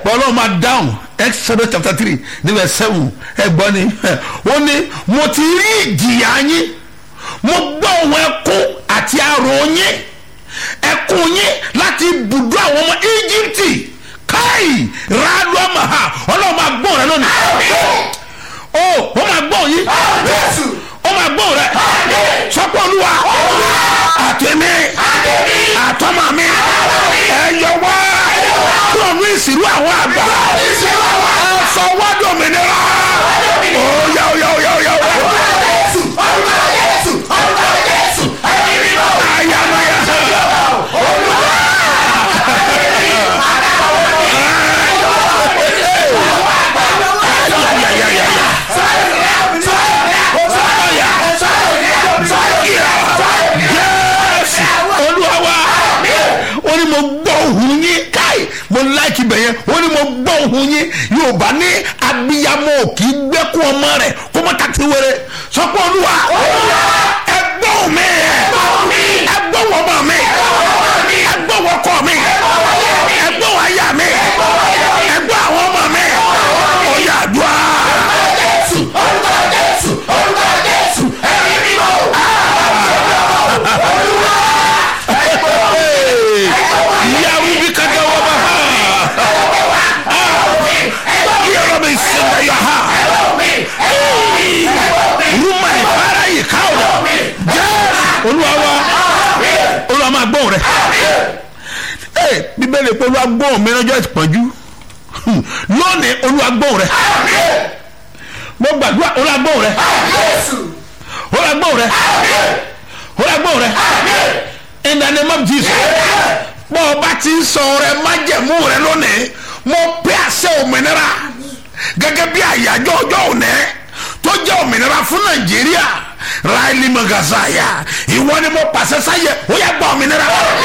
ọlọ́run máa dáhùn exodus chapter three ní verse seven ẹ gbọ́ ni ó ní mo ti rí ìjìyà yín mo gbọ́ ohun ẹkún àti àrò yín ẹkún yín láti ibùdó àwọn ọmọ íjíbítì káì rádùámàhà ọlọ́run máa gbọ́ rẹ lónìí ó ó máa gbọ́ yín ó máa gbọ́ rẹ sọ́pọ̀ olúwa àtẹ̀mí àtọ́mà mi ẹ̀yọ wá kúrò ní ìsìlú àwọn àgbà ẹ̀fọ́ wádùn òmìnira ó yá ó yá ó yá ó yá ó yá. Yes! Olúwa wa ó ní mo gbọ́ ohùn yín káì mo láìkí bẹ̀ yẹn ó ní mo gbọ́ ohùn yín yorùbá ní abiyamọ kì í gbẹ́kún ọmọ rẹ̀ kó mọ́ tàtí wẹrẹ sọ́kọ́ olúwa ẹ gbọ́ ohùn mi ẹ gbọ́ ohùn ọmọ mi ẹ gbọ́ ohùn ọkọ mi ẹ gbọ́ ohùn aya mi ẹ gbọ́ àwọn ọmọ mi ó yá àdúrà. Yawu bi kaga wa ba ha. Yọrọ mi sinmi ya ha. Rúmà ìfara yìí ká o. Jẹ́ olúwa wa. Olúwa máa gbóhùn rẹ̀. Ee bíbélì pé olúwa gbóhùn mi lọ́jọ́ ìpọ́njú. Lónìí olúwa gbóhùn rẹ̀. Mo gbàdúrà olúwa gbóhùn rẹ̀. Olúwa gbóhùn rẹ̀. Olúwa gbóhùn rẹ̀. In the name of Jesus bọ́ ọ bá ti ń sọ rẹ májẹ̀mú rẹ lónìí mo pé àṣẹ òmìnira gẹ́gẹ́ bí àyájọ́ ọjọ́ òní tó jẹ́ òmìnira fún nàìjíríà ráìlì magazaya ìwọ ni mo pàṣẹ sáyẹ ó yẹ gbọ́ òmìnira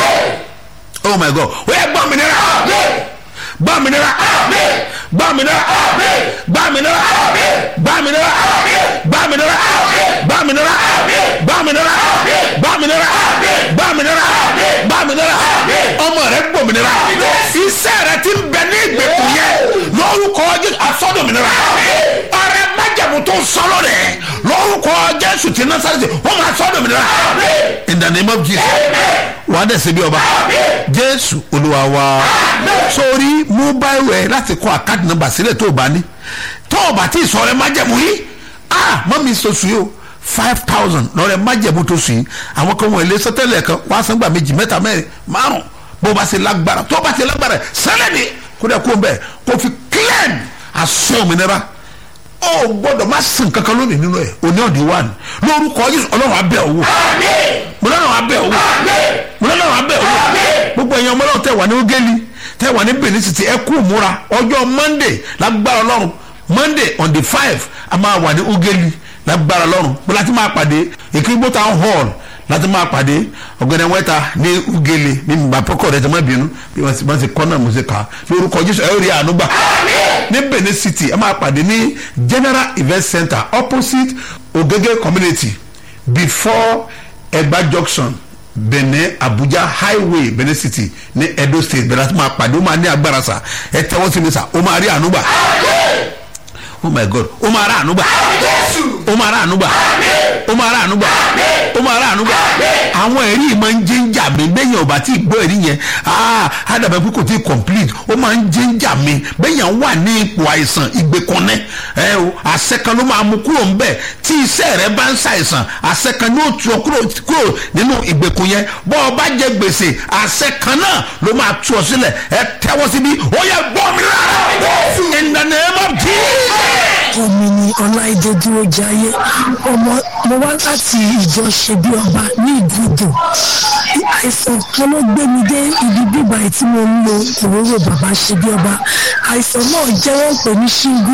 oh my god ó yẹ gbọ́ òmìnira gbọ́ òmìnira gbọ́ òmìnira gbọ́ òmìnira gbọ́ òmìnira gbọ́ òmìnira gbọ́ òmìnira gbọ́ òmìnira gbọ́ òmìnira gbọ́ òmìnira gbọ́ òmìnira ọmọ rẹ gbòmìnira iṣẹ́ rẹ ti ń bẹ ní ìgbèkùn yẹn lórúkọ jésù asọdọmìnira ọrẹ májẹ̀mú tó sọ̀rọ̀ rẹ lórúkọ jésù ti nasareti wọn máa sọdọmìnira in the name of jesus wà á dẹ̀sẹ̀ bí ọba jésù olúwa wa sórí mobile rẹ láti kọ àkáàdì nọ́mbà sílẹ̀ tó o bá ní tó o bá tí ì sọ ọrẹ májẹ̀mú yìí ah mọ́ mi sọ sùn yìí o five thousand lọ́rẹ̀ májẹ̀mú tó sùn yìí àwọn kan wọ̀nyí lé sọ́tẹ́lẹ̀ kan wọ́n á san gbà méjì mẹ́ta mẹ́rin márùn bó o bá ṣe lágbára tó o bá ṣe lágbára sẹ́lẹ̀ ni kó dẹ̀ kó o bẹ̀ kó o fi claim aṣọ òmìnira ó gbọ́dọ̀ má sìn kankan lónìí nínú ẹ̀ òní ọ̀dí wà ní lórúkọ Jésù ọlọ́run abẹ́ owó ọlọ́run abẹ́ owó ọlọ́run abẹ́ owó gbogbo ẹ̀yin ọmọ náà tẹ̀ wà ní ogeli tẹ̀ wà ní Benin City ẹ kú múra ọjọ́ Monday lágbára ọlọ́run Monday on the five a máa wà ní ogeli lágbára lọ́rùn bó láti máa pàdé ìkírígbó town hall láti máa pàdé ọ̀gẹ̀dẹ̀ wẹ́ta ní ugele ní mbàpọ̀kọ̀ rẹ̀ tó má bínú bí wọ́n ti kọ́ náà mo ṣe kà á lórúkọ jésù ẹ̀ rí àánú gbà. ní benin city ẹ máa pàdé ní general event center opposite ogege community before egba junction benin abuja highway benin city ní edo state bẹ̀rẹ̀ láti máa pàdé ó máa ní agbára sà ẹ tẹ́wọ́ sí mi sà ó máa rí àánú gbà oh my god ó máa rà ànúgbà ó máa rà ànúgbà ó máa rà ànúgbà ó máa rà ànúgbà àwọn ẹ̀rí yìí máa ń jẹ́ ń jà mí bẹ́yìn ọba tí gbọ́ ẹ̀rí yẹn àdàbẹ̀ pé kò tí complete ó máa ń jẹ́ ń jà mí bẹ́yìn wà ní ipò àìsàn ìgbèkànnẹ́ ẹ o àṣẹ kan ló máa mú kúrò ńbẹ̀ tí iṣẹ́ rẹ bá ń ṣàìsàn àṣẹ kan ní òtún ọ kúrò kúrò nínú ìgbèkùn yẹn bọ́ ọ bá jẹ gbèsè àṣẹ kan náà ló máa tú ọ sílẹ̀ ẹ tẹ́wọ́ síbí ó yẹ gbọ́ mi rárá in the name of Jesus omi ni ọláìdé dúró jayé ọmọ mo wá láti ìjọ ṣe bí ọba ní ìgúdù àìsàn kan ló gbé mi dé ibi bíbá tí mo ń lo òróró bàbá ṣe bí ọba àìsàn náà jẹ́ wọ́n pè ní shingles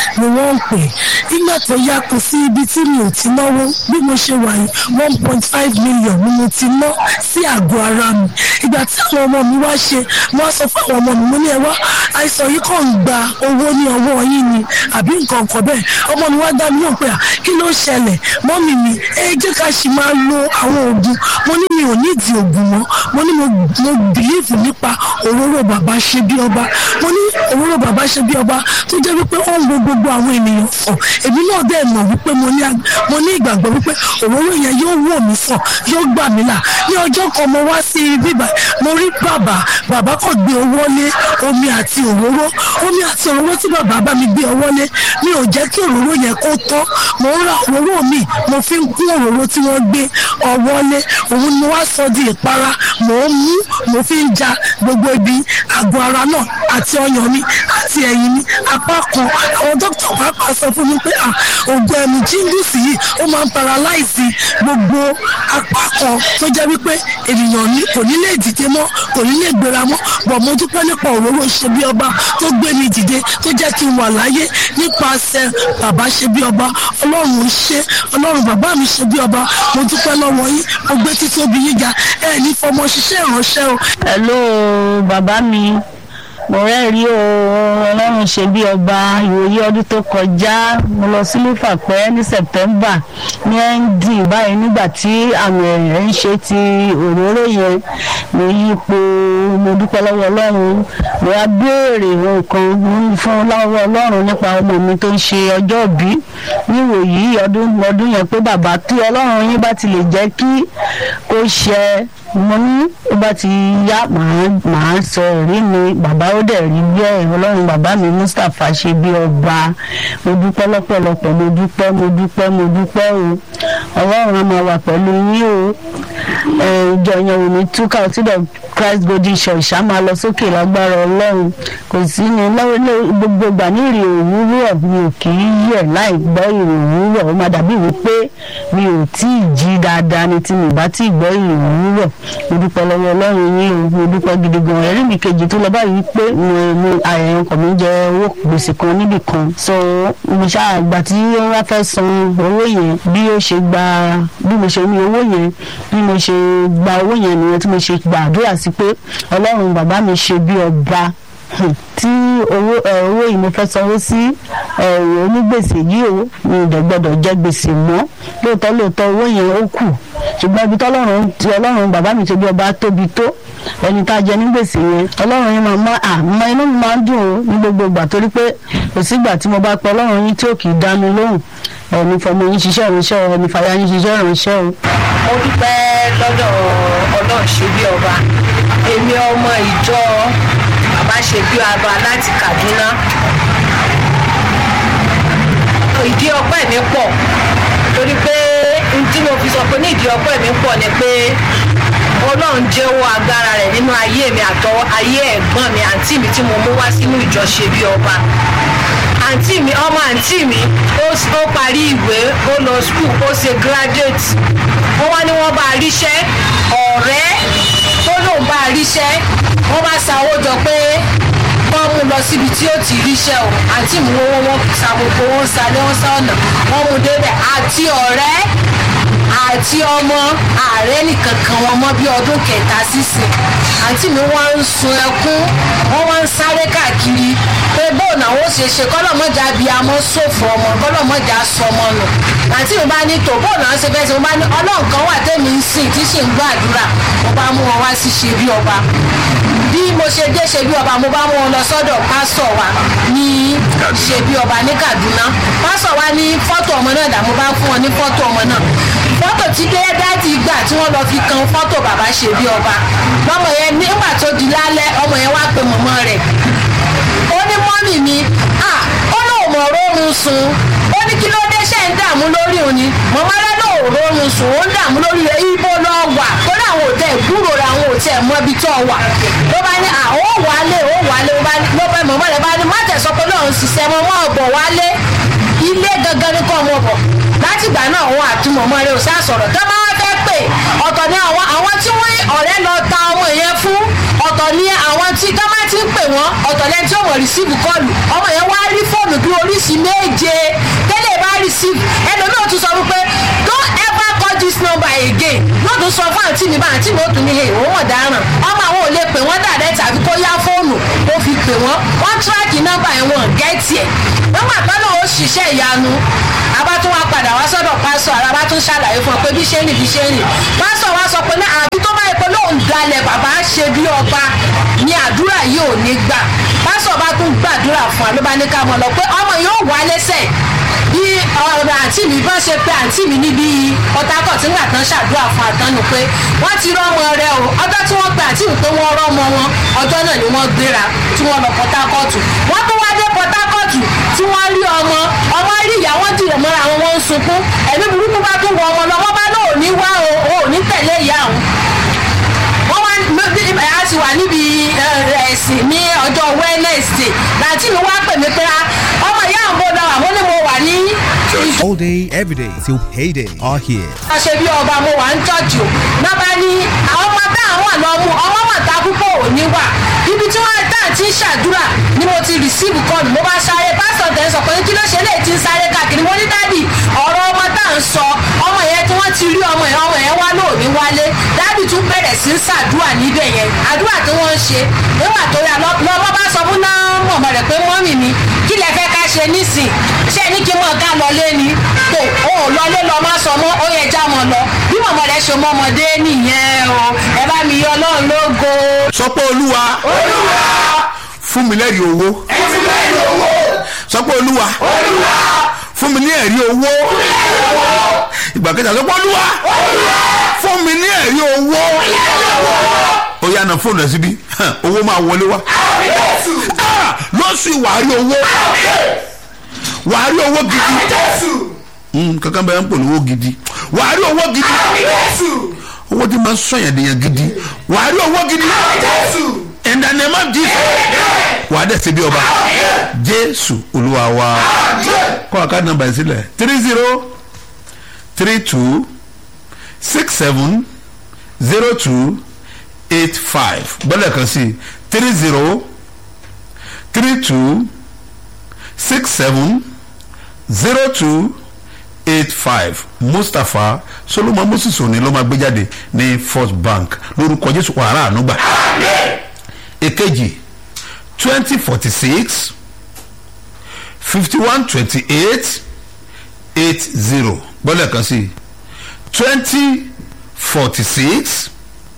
ni wọ́n ń pè nígbà tó yá kò sí ibi tí mi ò ti náwó bí mo ṣe wà yìí one point five million ni mo ti ná sí àgọ́ ara mi ìgbà tí àwọn ọmọ mi wá ṣe mo wá sọ fún àwọn ọmọ mi mo ní ẹ wá àìsàn yìí kàn ń gba owó ní ọwọ́ yín ni àbí nǹkan kan bẹ́ẹ̀ ọmọ mi wá dá mi náà pé à kí ló ṣẹlẹ̀ mọ́mì mi ẹ jẹ́ ká sì máa lo àwọn oògùn mo ní mi ò nídìí oògùn mọ́ mo ní mo mo bìlíìfù nípa òróró bàbá ṣe bí ọba mo ní òróró bàbá ṣe bí ọba tó jẹ́ wípé ó ń wo gbogbo àwọn ènìyàn sàn èmi náà dẹ̀ mọ̀ wípé mo ní mo ní ìgbàgbọ́ wípé òróró yẹn yóò wò mí sàn yóò gbà mí là ní ọjọ́ kan mo wá sí ibi báyìí mo rí bàbá bàbá kò gbé owó lé omi àti òróró omi àti òróró tí bàbá bá mi gbé ọwọ́ lé mi ò jẹ́ kí òróró yẹn kó tán mo ń ra òróró mi mo fi ń kún òróró tí wọ́n gbé ọwọ́ lé òun ni mo wá sọ di ìpara mò ń mú mo fi ń ja gbogbo ibi àgọ́ ara náà àti ọyàn mi àti ẹ̀yìn mi apá kan àwọn dókítà pàápàá sọ fún mi pé oògùn ẹ̀mí jíngùsì yìí ó máa ń paralyze gbogbo apá kan tó jẹ́ wípé ènìyàn ní kò ní lè dìde mọ́ kò ní lè gbéra mọ́ bọ̀ mo dúpẹ́ nípa òróró ṣe bí ọba tó gbé mi dìde tó jẹ́ kí n wà láyé nípasẹ̀ bàbá ṣe bí ọba ọlọ́run ṣe ọlọ́run bàbá mi ṣe bí ọba mo dúpẹ́ lọ́wọ́ yín mo gbé títóbi yín ga ẹ̀ ní fọmọ ṣiṣẹ́ ìránṣẹ́ o. hello bàbá mi mo rẹ́rìí o ọlọ́run ṣe bí ọba ìwòye ọdún tó kọjá mo lọ sí lífàpẹ́ ní september ní nd báyìí nígbà tí àmì ẹ̀rẹ̀ ń ṣe ti òróró yẹn mo yípo mo dúpẹ́ lọ́wọ́ ọlọ́run mo wá béèrè nǹkan fún lọ́wọ́ ọlọ́run nípa ọmọ mi tó ń ṣe ọjọ́ òbí níwòyí ọdún ọdún yẹn pé bàbá tí ọlọ́run yín bá ti lè jẹ́ kí kó ṣẹ mo ní ó bá ti yá màá màá sọ ẹ̀rí mi bàbá ó dẹ̀ rí bẹ́ẹ̀ ọlọ́run bàbá mi mustapha ṣe bí ọba mo dúpẹ́ lọ́pọ̀lọpọ̀ mo dúpẹ́ mo dúpẹ́ mo dúpẹ́ o ọlọ́run á máa wà pẹ̀lú yín o ìjọ yẹn ò ní túkà ọtí dẹ̀ christ golden church á máa lọ sókè lágbára ọlọ́run kò sí ní gbogbo ìgbà ní ìrì òwúrọ̀ mi ò kì í yẹ̀ láì gbọ́ ìrì òwúrọ̀ ó máa dàbí wípé mi ò tí ì jí dáadáa ni tí mi bá tí ì gbọ́ ìrì òwúrọ̀ mo dúpẹ́ lọ́wọ́ ọlọ́run yín o mo dúpẹ́ gidi gan ẹ̀rí mi kejì tó lọ báyìí pé mo àyẹ̀yàn ọkọ̀ mi jẹ owó gbèsè kan níbì kan so mo ṣáà gbà tí wọ́n wá fẹ́ san owó yẹn bí ó ṣe gba bí mo ṣe ní owó yẹn bí mo ṣe gba owó yẹn nìyẹn tí mo ṣe gbàdúrà sí pé ọlọ́run bàbá mi ṣe bí ọba tí owó owó yìí mo fẹ́ sanwó sí onígbèsè yìí o mi ò dẹ̀ gbọ́dọ̀ jẹ gbèsè mọ́ lóòótọ́ lóòótọ́ owó yẹn ó kù ṣùgbọ́n ibi tọ́lọ́run tí ọlọ́run bàbá mi ṣe bí ọba tóbi tó ẹni tá a jẹ ní gbèsè yẹn ọlọ́run yẹn máa mọ àmọ́ inú mi máa ń dùn ó ní gbogbo ìgbà torí pé kò sígbà tí mo bá pẹ́ ọlọ́run yín tí ò kì í dá mi lóhùn ẹni fọmọ yín ṣiṣẹ́ ìránṣẹ́ o ẹni fàyà yín ṣiṣẹ́ ìránṣẹ́ o. mo dúpẹ́ lọ́dọ̀ ọlọ́run ṣe bí ọba èmi ọmọ ìjọ bàbá ṣe bí ọba láti Kaduna ìdí ọpẹ́ mi pọ̀ torí pé tí mo fi sọ pé ní ìdí ọpẹ́ mi pọ̀ ni pé ọlọ́run jẹ́wọ́ agbára rẹ̀ nínú ayé mi àtọwọ́ ayé ẹ̀gbọ́n mi àǹtí mi tí mo mú wá sínú ìjọ ṣe bí ọba àǹtí mi ọmọ àǹtí mi ó parí ìwé ó lọ skul ó ṣe graduate wọ́n wá ní wọ́n bá ríṣẹ́ ọ̀rẹ́ tó lóun bá ríṣẹ́ wọ́n bá sanwó jọ pé wọ́n mú lọ síbi tí ó ti ríṣẹ́ o àǹtí mi wọ́n wọ́n sa gbogbo wọn sa ní wọ́n sá ọ̀nà wọ́n mú débẹ̀ àti ọ̀rẹ́ àti ọmọ ààrẹ nìkan kan wọn mọ bí ọdún kẹta sísìn àǹtí mi wọ́n ń sun ẹkún wọ́n wọ́n ń sáré káàkiri pé bóun àwọn ó ṣe ṣe kọ́lọ́mọ́jà bí amọ́ sófò ọmọ kọ́lọ́mọ́jà sọmọ nù àǹtí mi bá ní tò bóun àwọn ṣe fẹ́ ṣe mo bá ní ọlọ́run kan wà tẹ́mi ń sìn tí ṣì ń gbàdúrà mo bá mú wọn wá sí ṣe bí ọba bí mo ṣe dé ṣe bí ọba mo bá mú wọn lọ sọ́dọ̀ pásọ̀ wa ní ṣe bí ọba ní Kaduna pásọ̀ wa ní fọ́tò ọmọ náà dà mo bá fún wọn ní fọ́tò ọmọ náà fọ́tò tí dáàdì gbà tí wọ́n lọ fi kan fọ́tò bàbá ṣe bí ọba lọ́mọ yẹn nígbà tó di lálẹ́ ọmọ yẹn wá pe mọ̀mọ́ rẹ̀ ó ní mọ́mì mi ó lóun mọ̀ rórun sùn ó ní kí ló dé ṣe ń dààmú lórí òun ni mọ̀mọ́ rẹ̀ lóun rórun sùn ó ń dààmú lórí rẹ̀ ibo lọ wà ó ní àwọn òtẹ́ ìgbúrò rẹ̀ àwọn òtẹ́ mọ́ ibi tó wà ló bá ní àwọn wálé ó wálé ló bá mọ̀mọ́ rẹ̀ bá ní má tẹ̀sọ́ pé lóun ṣiṣẹ́ mọ́ mọ́ ọ̀bọ̀ wálé ilé gangan ní kọ́ ọmọ bọ̀ látìgbà náà òun àti mọ̀mọ́ rẹ̀ ò sá sọ̀rọ̀ tó máa fẹ́ pè báyìí ọ̀tọ̀ ni àwọn àwọn tí wọ́n ọ̀rẹ́ lọ ta ọmọ yẹn fún ọ̀tọ̀ ni àwọn tí tọ́mà ti ń pè wọ́n ọ̀tọ̀ lẹ́ni tí ó wọ̀ rìsíìfù kọlù ọmọ yẹn wá rí fóònù bí oríṣi méje tẹ́lẹ̀ bá rìsíìfù ẹlòmíràn tún sọ wípé don't ever call this number again yóò tún sọ fún àǹtí mi bá àǹtí mi ó tún ní he òun ọ̀daràn ọmọ àwọn ò lè pè wọ́n dàrẹ́ tàbí kó yá fóònù kó fi pè wọ́n wọ́n tíráàkì nọ́mbà ẹ̀ wọ́n gẹ́ẹ̀tì ẹ̀ wọ́n gbà pẹ́ lóun ó ṣiṣẹ́ ìyanu abá tún wá padà wá sọ́dọ̀ pásọ̀ ara bá tún ṣàlàyé fún ọ pé bí ṣe ń rìn bí ṣe ń rìn pásọ̀ wá sọ pé ní àbí tó bá yẹ pé lóun dalẹ̀ bàbá ṣe bí ọba ni àdúrà yìí ò ní gbà pásọ̀ bá tún gbàdúrà fún wa ló bá ní ká mọ̀ lọ pé ọmọ yóò wá lẹ́sẹ̀ bí ọ̀rọ̀ àǹtí mi bá ṣe pé àǹtí mi níbi ọ̀tàkọ̀ tí ńgbà tán ṣàdúrà fún àtọ́nù pé wọ́n ti rọ́mọ rẹ o ọjọ́ tí wọ́n pe àǹtí mi pé wọ́n rọ́mọ wọn ọjọ́ náà ni wọ́n gbéra tí wọ́n lọ pọ̀tàkọ̀tù wọ́n tún wá dé pọ̀tàkọ̀tù tí wọ́n rí ọmọ ọmọ rí ìyá wọn dìrọ̀ mọ́ra àwọn wọn ń sunkún ẹ̀mí burúkú bá tún wọ ọmọ lọ wọ́n bá náà ò ní wá o ò ní tẹ̀lé ìyá àwọn wọ́n wá a ti wà níbi ẹ̀sìn ní ọjọ́ wednesday láti mi wá pè mí pé ọmọ ìyá àwọn bọ́dọ̀ àwọn ni mo wà ní. All day, every day, till payday are here. a ṣe bí ọba mo wà ń tọ́jú náà bá ní àwọn ọmọ tá àwọn àlọ́ mú ọmọ mà ta púpọ̀ ò ní wà ibi tí wọ́n tá àti ń ṣàdúrà ni mo ti rìsíìfù kọ́ọ̀lù mo bá sáré pásítọ̀ tẹ̀ ń sọ pé kí ló ṣe lè ti ń sáré káàkiri mo ní dádì ọ̀rọ̀ ọmọ tá à ń sọ ọmọ yẹn tí wọ́n ti rí ọmọ yẹn ọmọ yẹn wá lóòní wálé dádì tún bẹ̀rẹ̀ sí ń ṣàdúrà níbẹ̀ yẹn àdúrà tí wọ́n ń ṣe nígbà tó yà lọ́mọ bá sọ fún náà mọ̀mọ́ rẹ̀ pé mọ́mì mi kí lẹ fẹ́ ká ṣe nísìn ṣé ní kí mọ̀ ká lọlé ni tó o ò lọlé lọ má sọ mọ́ ó yẹ já mọ́ lọ bí mọ̀mọ́ rẹ̀ ṣe mọ́ ọmọdé nìyẹn o ẹ bá mi yọ ọlọ́run lógo. sọ pé olúwa fún mi lẹ́rìí owó sọ pé olúwa fún mi ní ẹ̀rí owó ìgbà kẹta sọ pé olúwa fún mi ní ẹ̀rí owó ó yá na fóònù ẹ síbí owó máa wọlé wá Ah, lọ́sùn ìwà rí owó wàá rí owó gidi Mm, kankan bẹ́ẹ̀ ń pò lówó gidi wàá rí owó gidi owó tí máa ń sọ̀yàn dèèyàn gidi wàá rí owó gidi in the name of jesus wàá dẹ̀ ṣe bí ọba jésù olúwa wa kọ́ àká nọmba yẹn sílẹ̀ three zero three two six seven zero two eight five gbọ́dọ̀ kan sí three zero three two six seven zero two eight five mustapha solomon moses òní ló máa gbé jáde ní first bank lórúkọ jésù wàhálà ànúgbà èkejì twenty forty six fifty one twenty eight eight zero gbọ́dọ̀ kan sí twenty forty six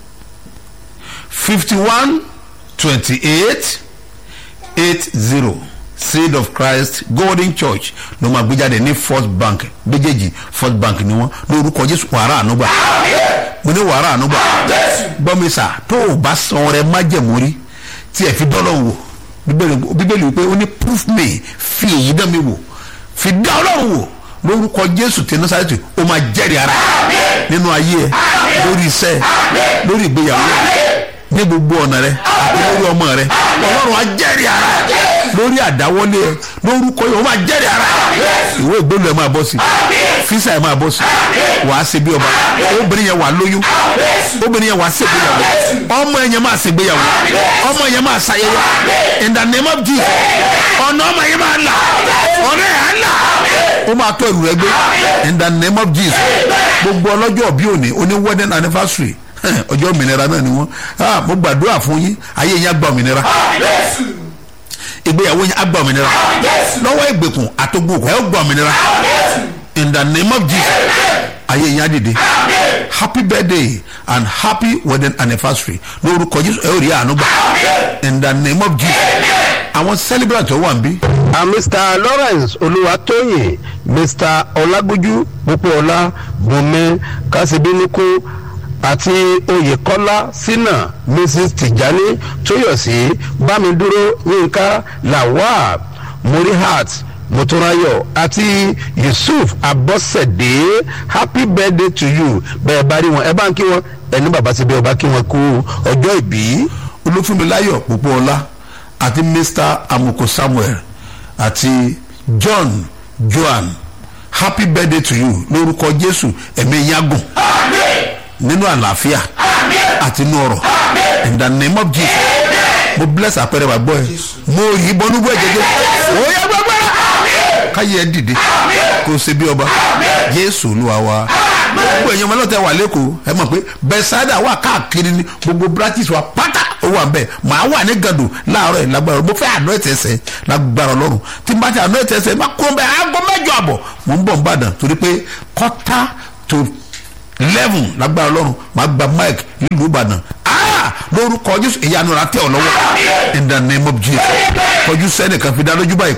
fifty one twenty eight eight zero seed of christ golden church ló máa gbé jáde ní first bank méjèèjì first bank ni wọn lórúkọ jésù wàrà ànúgbà mo ní wàrà ànúgbà gbọ́mísà tó o bá san rẹ májẹ̀mórí tí ẹ fi dọ́lọ́ wò Bíbélì- bíbélì wípé ó ní proof me fi èyí dán mi wò fi dá ọlọ́run wò lórúkọ jésù tí nasareti ó máa jẹ́rìí ara nínú ayé ẹ lórí iṣẹ́ ẹ lórí ìgbéyàwó ẹ ní gbogbo ọ̀nà rẹ àti lórí ọmọ rẹ ọlọ́run á jẹ́rìí ara lórí àdáwọlé ẹ lórúkọ yìí ó máa jẹ́rìí ara ìwé ìgbélú ẹ máa bọ́ sí físà ẹ máa bọ́ sí wàá ṣe bí ọba obìnrin yẹn wà lóyún obìnrin yẹn wà ṣègbéyàwó ọmọ yẹn máa ṣègbéyàwó ọmọ yẹn máa ṣayẹyẹ in the name of jesus ọ̀nà ọmọ yẹn máa là ọ̀nà yẹn á là ó máa tó ẹrù rẹ gbé in the name of jesus gbogbo ọlọ́jọ́ bí òní oní wedding anniversary ọjọ́ òmìnira náà ni wọ́n Ah, mo gbàdúrà fún yín ayé yín á gba òmìnira ìgbéyàwó yín á gba òmìnira lọ́wọ́ ìgbèkùn àtògbòkùn ẹ̀ ó gba òmìnira in the name of jesus ayé yín á dìde happy birthday and happy wedding anniversary lórúkọ jésù ẹ ó rí àánú gbà in the name of jesus àwọn celebrant tó wà ń bí a mr lawrence olúwatóyìn mr ọlágbójú pópóọlá bùnmi kásìbíníkù àti oyèkọ́lá sínà mrs tìjání tóyọ̀sí bámidúró yínká lawal murihat motúnráyọ̀ àti yusuf abọ́sẹ̀dé happy birthday to you bẹ́ẹ̀ bá rí wọn ẹ bá ń kí wọn ẹni bàbá síbi ọba kí wọn kú ọjọ́ ìbí. olúfúnmiláyọ̀ pópóọlá àti mr amuko samuel àti john joan happy birthday to you lórúkọ jésù ẹ̀mí yín á gùn nínú àlàáfíà àti inú ọrọ̀ in the name of jesus mo bless àpẹẹrẹ wa gbọ́ ẹ mo yí bọ́nú bọ́ ẹ̀jẹ̀ jẹ́ ó yẹ gbẹ́gbẹ́ káyé ẹ dìde kó o ṣe bí ọba jésù olúwa wa gbogbo ẹ̀yin ọmọlọ́tẹ̀ wà lẹ́kọ̀ọ́ ẹ mọ̀ pé bẹ́sàdà wà káàkiri ní gbogbo branches wa pátá ó wà bẹ́ẹ̀ màá wà ní gàdù láàárọ̀ ẹ̀ lágbára mo fẹ́ àná ẹ̀tẹ̀ẹ̀sẹ̀ lágbára ọlọ́run tí n bá ti àná ẹ̀tẹ̀ẹ̀sẹ̀ má kó bẹ́ẹ̀ aago mẹ́jọ àbọ̀ mò ń bọ̀ ń bàdàn torí pé quarter to eleven lágbára ọlọ́run màá gba mike nílùú ìbàdàn Ah! lórúkọ jésù ìyanu ra tẹ̀ ọ́ lọ́wọ́ in the name of jesus kọjú sẹ́nìkan fi dá lójú báyìí